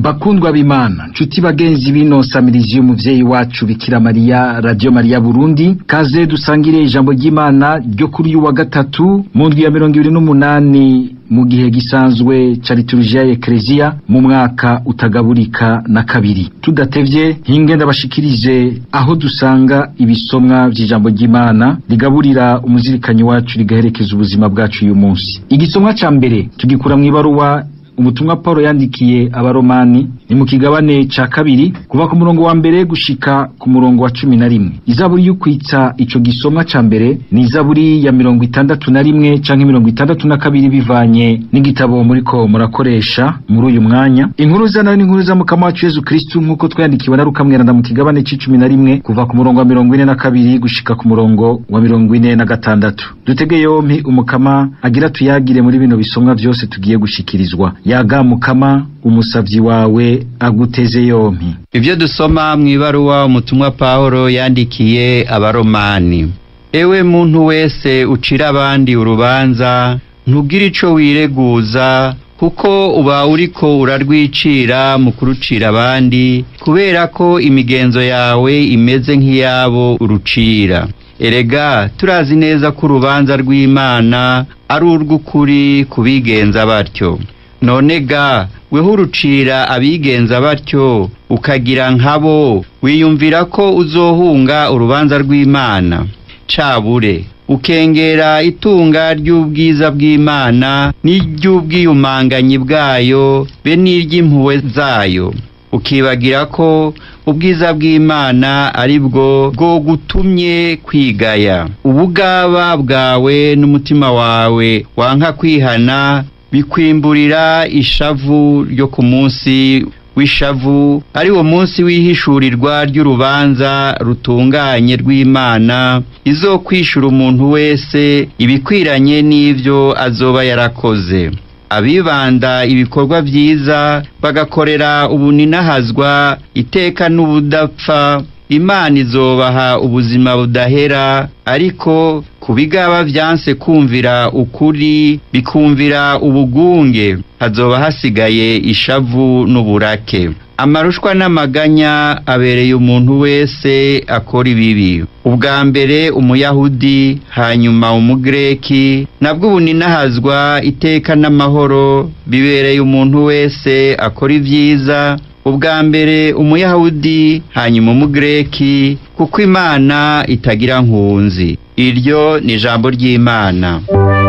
bakundwa b'imana nshuti bagenzi bino samirizi y'umuvyeyi wacu bikira mariya radio mariya burundi kaze dusangire ijambo ry'imana ryo kuri uyu wa gatatu mu ndwi ya mirongo ibiri n'umunani mu gihe gisanzwe ca liturujia ya ekleziya mu mwaka utagaburika na kabiri tudatevye hinge ndabashikirize aho dusanga ibisomwa vy'ijambo ry'imana rigaburira umuzirikanyi wacu rigaherekeza ubuzima bwacu uyu munsi igisomwa ca mbere tugikura mw'ibaruwa umutumwa Paulo yandikiye abaromani ni mu kigabane ca kabiri kuva ku murongo wa mbere gushika ku murongo wa cumi na rimwe izaburi y'ukwitsa ico gisomwa ca mbere ni izaburi ya mirongo itandatu na rimwe canke mirongo itandatu na kabiri bivanye n'igitabo muriko murakoresha muri uyu mwanya inkuru za nayo n'inkuru za mukama wacu yezu kristu nk'uko twayandikiwe na rukamweranda mu kigabane c'icumi na rimwe kuva ku murongo wa mirongo ine na kabiri gushika ku murongo wa mirongo ine na gatandatu dutege yompi umukama agira tuyagire muri bino bisomwa vyose tugiye gushikirizwa yaga mukama umusavyi wawe aguteze yompi Ivyo dusoma mw'ibaruwa umutumwa Pawulo yandikiye abaromani. Ewe muntu wese ucira abandi urubanza, ntugire ico wireguza, kuko uba uriko urarwicira mu kurucira abandi, kubera ko imigenzo yawe imeze nk'iyabo urucira. Erega turazi neza ko urubanza rw'Imana ari urw'ukuri kubigenza batyo. None ga weho urucira abigenza batyo ukagira nkabo wiyumvira ko uzohunga urubanza rw'Imana cabure ukengera itunga ry'ubwiza bw'Imana n'iry'ubwiyumanganyi bwayo be n'iry'impuhwe zayo ukibagira ko ubwiza bw'Imana ari bwo bwo gutumye kwigaya ubugaba bwawe n'umutima wawe wanka kwihana bikwimburira ishavu ryo ku munsi w'ishavu ari wo munsi w'ihishurirwa ry'urubanza rutunganye rw'Imana izokwishura umuntu wese ibikwiranye n'ivyo azoba yarakoze abibanda ibikorwa vyiza bagakorera ubuninahazwa iteka n'ubudapfa Imana izobaha ubuzima budahera ariko ku bigaba vyanse kumvira ukuri bikumvira ubugunge hazoba hasigaye ishavu n'uburake amarushwa n'amaganya abereye umuntu wese akora ibibi ubwa mbere umuyahudi hanyuma umugreki nabwo ubuninahazwa iteka n'amahoro bibereye umuntu wese akora ivyiza ubwa mbere umuyahudi hanyuma umugreki kuko imana itagira nkunzi iryo ni ijambo ry'imana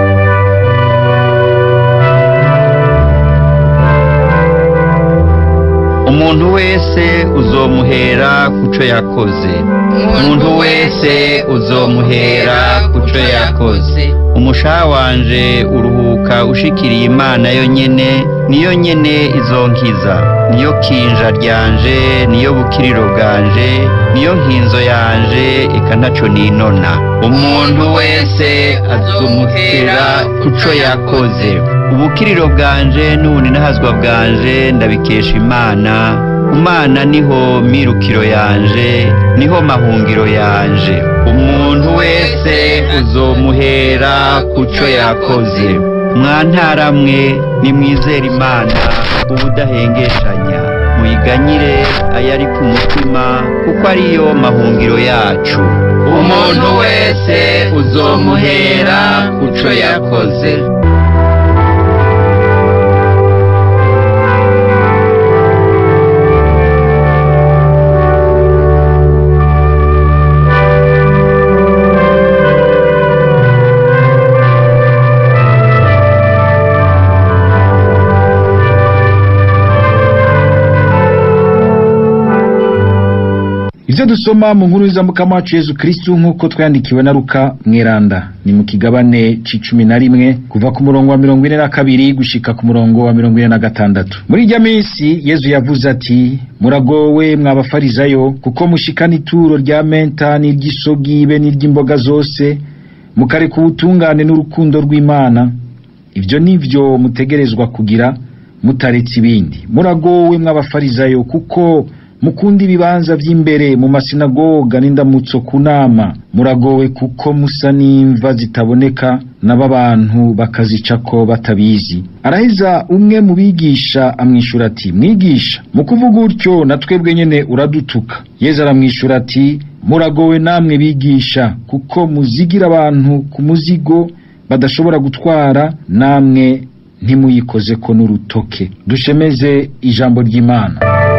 umuntu wese uzomuhera kuco yakoze umuntu wese uzomuhera kuco yakoze umushaha wanje uruhuka ushikiriye imana yo nyene niyo nyene izonkiza niyo kinja ryanje niyo bukiriro bwanje niyo nkinzo yanje eka ntaco ninona umuntu wese azumuhera kuco yakoze ubukiriro bwanje n'ubuninahazwa bwanje ndabikesha imana umana niho mirukiro yanje niho mahungiro yanje umuntu wese uzomuhera kuco yakoze mwantaramwe nimwizere imana ubudahengeshanya muyiganyire ayari ku mutima kuko ariyo mahungiro yacu umuntu wese uzomuhera kuco yakoze ivyo dusoma mu nkuru z'amukama wacu yezu kristu nk'uko twayandikiwe na luka mweranda ni mu kigabane c'icumi na rimwe kuva ku murongo wa mirongo ine na kabiri gushika ku murongo wa mirongo ine na gatandatu muri irya minsi yezu yavuze ati muragowe mwabafarizayo kuko mushikana ituro rya menta n'iry'isogi be n'iry'imboga zose mukareka ubutungane n'urukundo rw'imana ivyo nivyo mutegerezwa kugira mutaretse ibindi muragowe mw'abafarizayo kuko mukunda ibibanza vy'imbere mu masinagoga n'indamutso ku nama muragowe kuko musa n'imva zitaboneka nabo abantu bakazicako batabizi araheza umwe mu bigisha amwishura ati mwigisha mu kuvuga utyo na twebwe nyene uradutuka yezu aramwishura ati muragowe namwe bigisha kuko muzigira abantu ku muzigo badashobora gutwara namwe ntimuyikozeko n'urutoke dushemeze ijambo ry'imana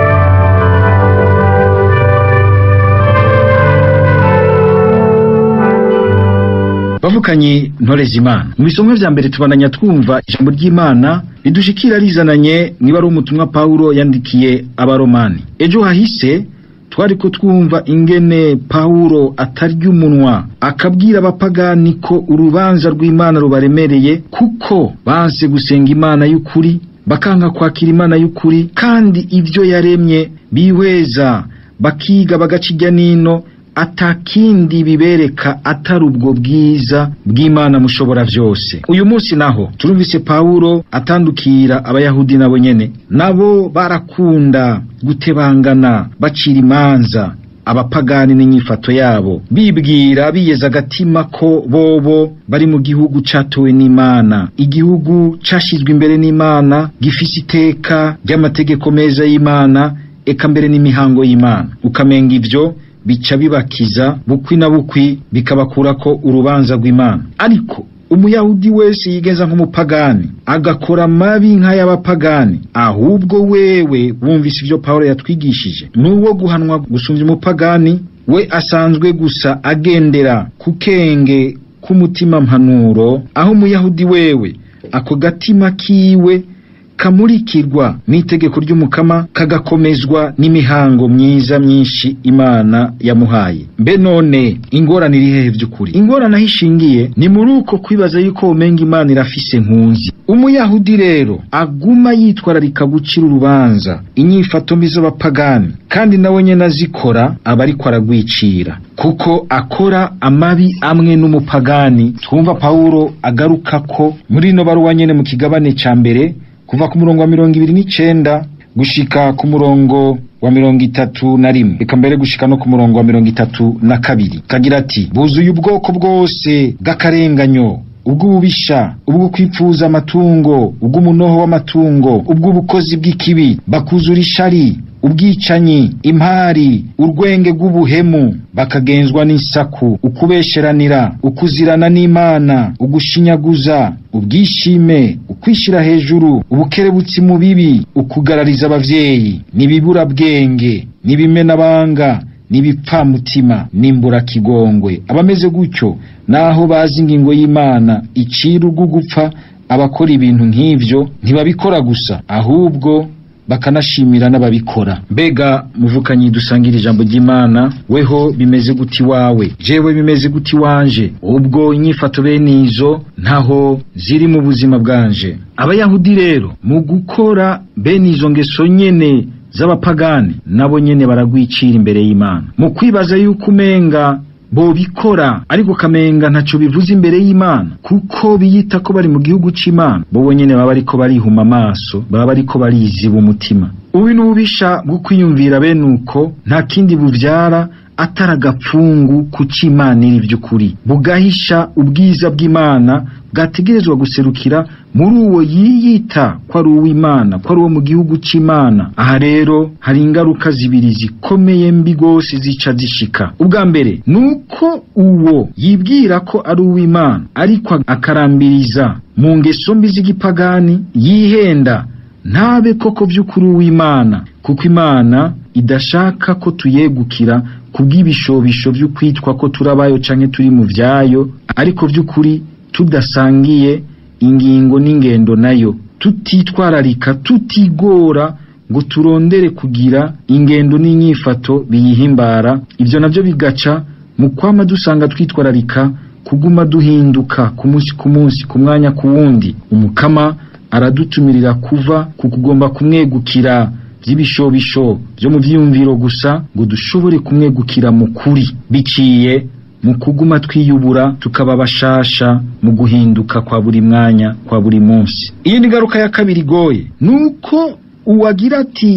bavukanye ntoreza imana mu bisomwa vya mbere tubananya twumva ijambo ry'imana ridushikira rizananye niba ari umutumwa pawulo yandikiye abaromani ejo hahise twariko twumva ingene pawulo atarya umunwa akabwira abapagani ko urubanza rw'imana rubaremereye kuko banse gusenga imana y'ukuri bakanga kwakira imana y'ukuri kandi ibyo yaremye bihweza bakiga bagaca irya nino atakindi bibereka atari ubwo bwiza bw'imana mushobora vyose uyu munsi naho turumvise pawulo atandukira abayahudi nabo nyene nabo barakunda gutebangana bacira imanza abapagani n'inyifato yabo bibwira biyeza agatima ko bobo bari mu gihugu catowe n'imana igihugu cashizwe imbere n'imana gifise iteka ry'amategeko meza y'imana eka mbere n'imihango y'imana ukamenga ivyo bica bibakiza bukwi na bukwi bikabakurako urubanza rw'imana ariko umuyahudi wese yigeza nk'umupagani agakora mabi nk'ay'abapagani ahubwo wewe wumvise ivyo pawulo yatwigishije n'uwo guhanwa gusumvya umupagani we asanzwe gusa agendera ku kenge k'umutima mpanuro aho umuyahudi wewe ako gatima kiwe kamurikirwa n'itegeko ry'umukama kagakomezwa n'imihango myiza myinshi imana yamuhaye mbe none ingorane iri hehe vy'ukuri ingorane aho ishingiye ni muri uko kwibaza yuko womenga imana irafise nkunzi umuyahudi rero aguma yitwararika gucira urubanza inyifato mbi z'abapagani kandi nawe nyene azikora aba ariko aragwicira kuko akora amabi amwe n'umupagani twumva pawulo agarukako muri ino baruwa nyene mu kigabane ca mbere kuva ku murongo wa mirongo ibiri n'icenda gushika ku murongo wa mirongo itatu na rimwe reka mbere gushika no ku murongo wa mirongo itatu na kabiri kagira ati buzuye ubwoko bwose bw'akarenganyo ubw'ububisha ubwo kwipfuza amatungo ubw'umunoho w'amatungo ubw'ubukozi bw'ikibi bakuzura ishari ubwicanyi impari urwenge rw'ubuhemu bakagenzwa n'isaku ukubesheranira ukuzirana n'imana ugushinyaguza ubwishime ukwishira hejuru ubukerebutsi mu bibi ukugarariza abavyeyi nibiburabwenge nibimenabanga n'ibipfamutima n'imbura abameze gutyo naho bazi ingingo y'imana icira urwo gupfa abakora ibintu nk'ivyo ntibabikora gusa ahubwo bakanashimira n'ababikora mbega muvukanyi dusangira ijambo ry'imana weho bimeze guti wawe jewe bimeze guti wanje ubwo inyifato bene izo ntaho ziri mu buzima bwanje abayahudi rero mu gukora bene izo ngeso nyene z'abapagani nabo nyene baragwicira imbere y'imana mu kwibaza yuko umenga bobikora ariko kamenga ntaco bivuze imbere y'imana kuko biyita ko bari mu gihugu c'imana bobo nyene baba bariko barihuma amaso baba bariko bariziba umutima ubi n'ububisha bwo kwiyumvira bene uko nta kindi buvyara atari agapfungu ku c'imana iri vy'ukuri bugahisha ubwiza bw'imana bwategerezwa guserukira muri uwo yiyita ko ari uw'imana ko ari uwo mu gihugu c'imana aha rero hari ingaruka zibiri zikomeye mbi gose zica zishika ubwa mbere nuko uwo yibwira ko ari uw'imana ariko akarambiriza mu ngeso mbi z'igipagani yihenda ntabe koko vy'ukuri uw'imana kuko imana idashaka ko tuyegukira kubw'ibishobisho vy'ukwitwa ko turabayo canke turi mu vyayo ariko vy'ukuri tudasangiye ingingo n'ingendo nayo tutitwararika tutigora ngo turondere kugira ingendo n'inyifato biyihimbara ivyo navyo bigaca mu kwama dusanga twitwararika kuguma duhinduka ku munsi ku munsi ku mwanya ku wundi umukama aradutumirira kuva ku kugomba kumwegukira vy'ibishobisho vyo mu vyiyumviro gusa ngo dushobore kumwegukira mu kuri biciye mu kuguma twiyubura tukaba bashasha mu guhinduka kwa buri mwanya kwa buri munsi iyi ni ngaruka ya kabiri igoye nuko uwagira ati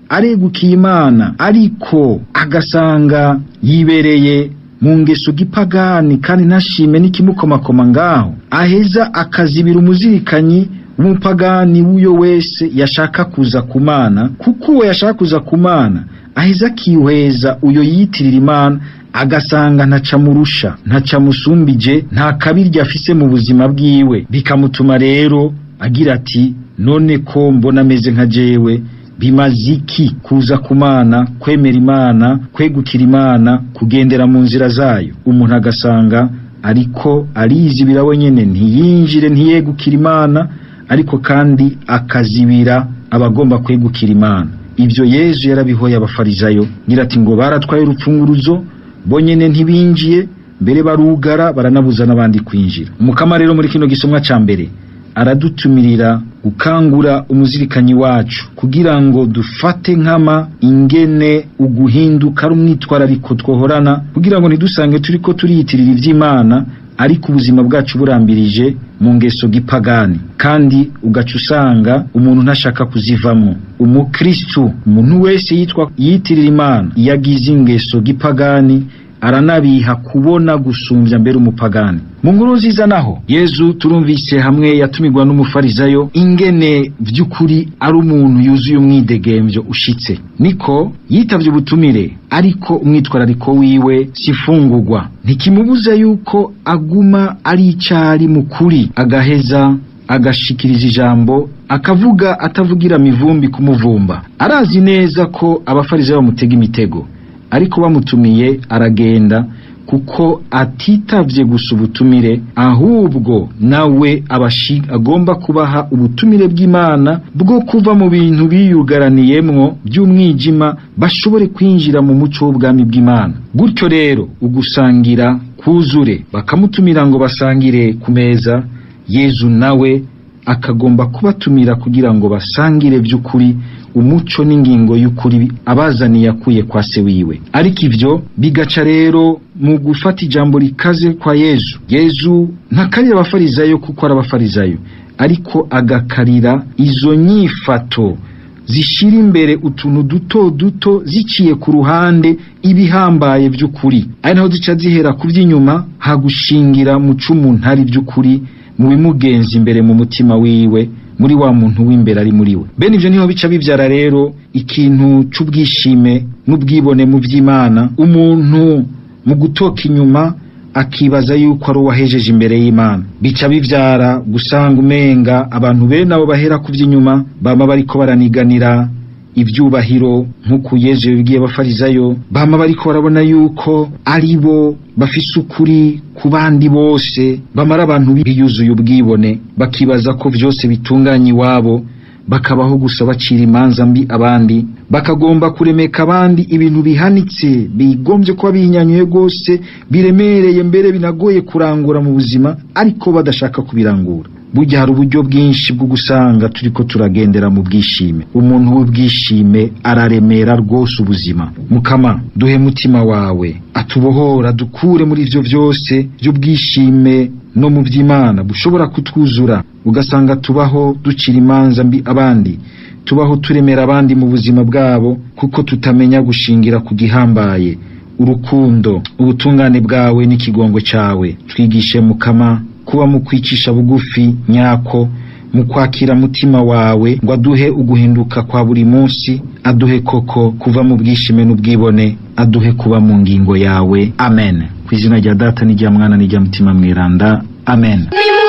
aregukiye imana ariko agasanga yibereye mu ngeso gipagani kandi ntashime n'ikimukomakoma ngaho aheza akazibira umuzirikanyi w'umupagani w'uyo wese yashaka kuza ku mana kuko uwo yashaka kuza ku mana aheza akihweza uyo yiyitirira imana agasanga ntacamurusha ntacamusumbije nta kabirya afise mu buzima bwiwe bikamutuma rero agira ati none ko mbona ameze nka jewe bimaze iki kuza ku mana kwemera imana kwegukira imana kugendera mu nzira zayo umuntu agasanga ariko arizibira wenyene ntiyinjire ntiyegukira imana ariko kandi akazibira abagomba kwegukira imana ibyo yezu yarabihoye abafarizayo ngira ati ngo baratwaye urupfunguruzo bonyene ntibinjiye mbere barugara baranabuza n'abandi kwinjira umukama rero muri kino gisomwa ca mbere aradutumirira gukangura umuzirikanyi wacu kugira ngo dufate nkama ingene uguhinduka ari umwitwarariko twohorana kugira ngo ntidusange turiko turiyitirira ivy'imana ariko ubuzima bwacu burambirije mu ngeso gipagani kandi ugaca usanga umuntu ntashaka kuzivamwo umukristu umuntu wese yitwa yitirira imana iyo agize ingeso gipagani aranabiha kubona gusumbya mbere umupagani mu nkuru nziza naho yezu turumvise hamwe yatumirwa n'umufarizayo ingene vy'ukuri ari umuntu yuzuye umwidegemvyo ushitse niko yitavye ubutumire ariko umwitwarariko wiwe sifungurwa ntikimubuza yuko aguma ari icari mu kuri agaheza agashikiriza ijambo akavuga atavugira mivumbi kumuvumba arazi neza ko abafarizayo bamutega imitego ariko bamutumiye aragenda kuko atitavye gusa ubutumire ahubwo nawe abashi agomba kubaha ubutumire bw'Imana bwo kuva mu bintu biyugaraniyemwo by'umwijima bashobore kwinjira mu muco w'ubwami bw'Imana gutyo rero ugusangira kuzure bakamutumira ngo basangire ku meza Yezu nawe akagomba kubatumira kugira ngo basangire by'ukuri umuco n'ingingo y'ukuri abazaniye akuye kwa se wiwe ariko ivyo bigaca rero mu gufata ijambo rikaze kwa yezu yezu ntakarira abafarizayo kuko ari abafarizayo ariko agakarira izo nyifato zishira imbere utuntu duto duto ziciye ku ruhande ibihambaye by'ukuri ari naho zica zihera ku by'inyuma hagushingira mu cumu ntari by'ukuri mu bimugenza imbere mu mutima wiwe muri wa muntu w'imbere ari muri we bene ivyo niho bica bivyara rero ikintu c'ubwishime n'ubwibone mu vy'imana umuntu mu gutoka inyuma akibaza yuko ari uwahejeje imbere y'imana bica bivyara gusanga umenga abantu bene abo bahera ku vy'inyuma bama bariko baraniganira ivyubahiro nk'uko yezu yabibwiye abafarizayo bama bariko barabona yuko ari bo bafise ukuri ku bandi bose bamara abantu biyuzuye ubwibone bakibaza ko vyose bitunganye iwabo bakabaho gusa bacira imanza mbi abandi bakagomba kuremeka abandi ibintu bihanitse bigombye kuba bihinyanyuye rwose biremereye mbere binagoye kurangura mu buzima ariko badashaka kubirangura burya hari uburyo bwinshi bwo gusanga turiko turagendera mu bwishime umuntu w'ubwishime araremera rwose ubuzima mukama duhe mutima wawe atubohora dukure muri ivyo vyose vy'ubwishime no mu vy'imana bushobora kutwuzura ugasanga tubaho ducira imanza mbi abandi tubaho turemera abandi mu buzima bwabo kuko tutamenya gushingira ku gihambaye urukundo ubutungane bwawe n'ikigongo cawe twigishe mukama kuba mu kwicisha bugufi nyako mu kwakira mutima wawe ngo aduhe uguhinduka kwa buri munsi aduhe koko kuva mu bwishime n'ubwibone aduhe kuba mu ngingo yawe amen ku izina rya data n'irya mwana n'irya mutima mweranda amen